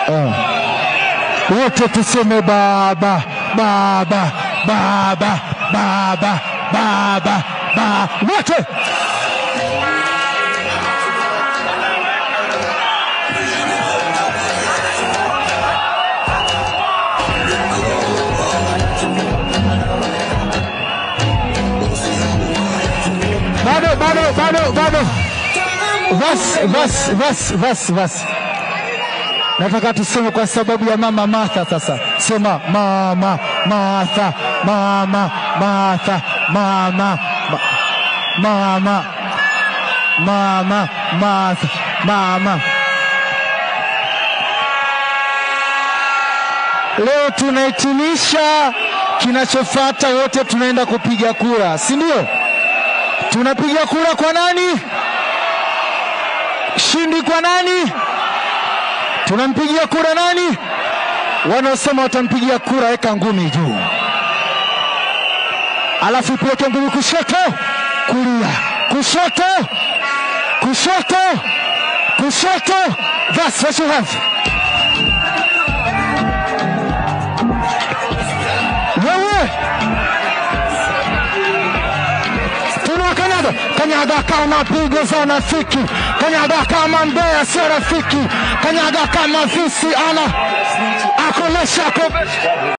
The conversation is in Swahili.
Ah. Wote tuseme baba baba baba baba baba ba wote bado bado bado bado vas vas vas vas vas nataka tuseme kwa sababu ya mama Martha. Sasa sema mama Martha, mama Martha, mama ma- mama mama Martha, mama. Leo tunahitimisha, kinachofuata wote tunaenda kupiga kura, si ndio? Tunapiga kura kwa nani? Shindi kwa nani? Tunampigia kura nani? Wanaosema watampigia kura, weka ngumi juu, alafu ipeleke ngumi kushoto, kulia, kushoto, kushoto, kushoto. That's what you have. Wewe tunakanyaga kanyaga kama pigo za unafiki, kanyaga kama mbea sio rafiki, kanyaga kama visi ana akolesha ko